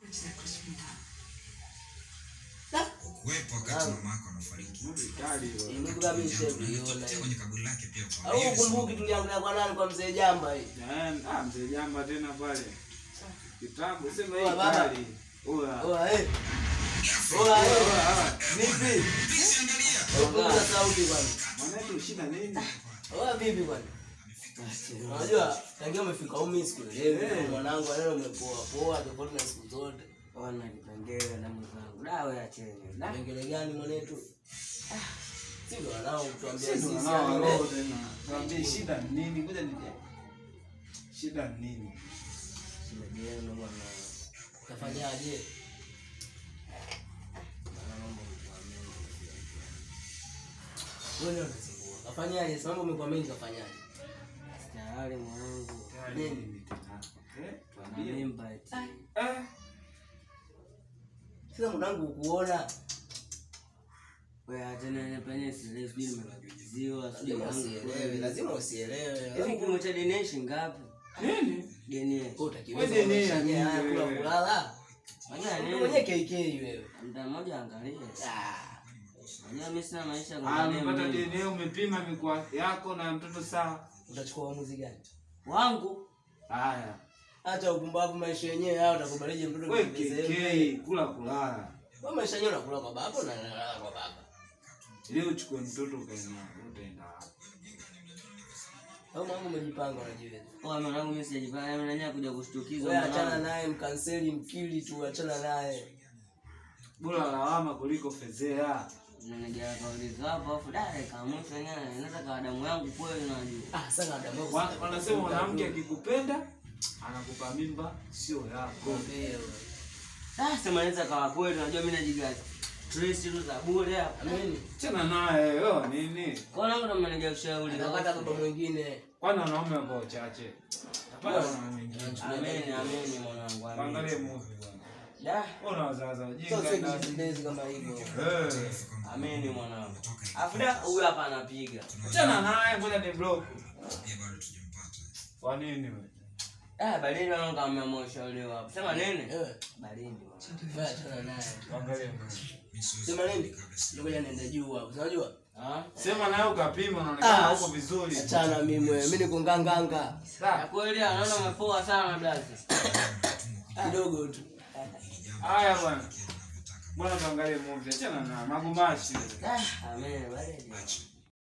Ukuwepo wakati mama yako anafariki. Movie kali hiyo. Ndugu kama Jambo, na nishakuiona. nilitotea kwenye kaburi lake pia kwa Au hiyo ukumbuki tuliangalia kwa nani kwa mzee Jamba hii. Eh, ah, mzee jamba tena pale. Kitabu sema hii Oa, baba. kali. Oa. Oa eh. Oa eh. Oa, Vipi? Please angalia. Punguza sauti bwana. Mwanetu shida nini? Oa vipi bwana? Unajua tangia umefika umi sikuelewi Eh. mwanangu leo umepoa poa tofauti na siku zote. Ona kipengele na mwenzangu. Dawa acheni. Da. Kengele gani mwanetu? Si ndo wanao kutuambia Sisi sisi ndo wanao yani roho ile- tena. Tuambie shida ni nini? Ngoja nije. Shida ni nini? Shida yenu bwana. Utafanyaje? Bwana mambo mtuamini. Wewe ndio unasumbua. Kafanyaje? Sasa mambo umekuwa mengi kafanyaje? Tayari mwanangu. Nini tena? Eh, Na tuambie. mimba eti. Eh, Sasa mwanangu ukuona Wewe achana na penye sile sijui nimekabidhiwa sijui lazima yangu. usielewe, lazima usielewe. Hivi kimo cha deni shilingi ngapi? nini? Deni. Wewe utakiweza Wewe ni maisha nini yenyewe haya wewe? kula kulala. Fanya Ndio mwenyewe nini? KK wewe. Mta mmoja angalie. Ah. Unajua mimi sina maisha ya Ah, kuangalia umepata mimi. DNA umepima mikoa yako na mtoto sawa. Utachukua uamuzi gani? Wangu. Haya. Acha upumbavu maisha yenyewe haya utakubalije mtoto Wewe kipezembe? KK kula kulala. Wewe maisha yenyewe unakula kwa baba na unalala kwa baba. Leo uchukue mtoto ukaenda utaenda wapi? Au mambo umejipanga unajiweza. Kwa mwanangu mimi sijajipanga mimi nanya kuja kushtukizwa Wewe achana mwanangu. naye mkanseli mkili tu achana naye. Bora lawama kuliko fezea. Nanigea kauli zako afu dada kaamsha yenyewe inaweza kawa damu yangu kweli unajua. Ah, sana adamu. Wa- Wanasema mwanamke akikupenda anakupa mimba sio yako. Ah, sema inaweza kawa kweli unajua mimi najigaza. Trace tu za bure hapa. Ameni. Chana naye wewe nini? Kwa nini ndo mnanigia ushauri? Anapata baba mwingine. Kwani wanaume wako wachache? Tapata wanaume wengine. Ameni, ameni mwanangu. Angalie Ameni. movie bwana. Da, Ona wazazi Sio wajinga sisi ndani. kujipendezi kama hivyo. Eh. ameni mwanangu. Afu da huyu hapa anapiga. Achana naye ngoja ni block. pia bado tujampata. Kwa nini wewe? Ah, baridi wangu kama mmeushauriwa hapo. Sema nini? Eh, Baridi mwanangu. wewe achana naye. Angalie movie. Mimi siwezi Sema nini? kabla sija- Ngoja niende juu hapo. Unajua? Ah? Sema naye ukapima unaonekana Ah, uko vizuri. Achana mimi wewe. Mimi niko nganganga. Ya Sawa. kweli anaona umepoa sana blazi. Kidogo tu. Haya bwana. Bwana tuangalie movie. Achana na magumashi. Ah, ameni baridi.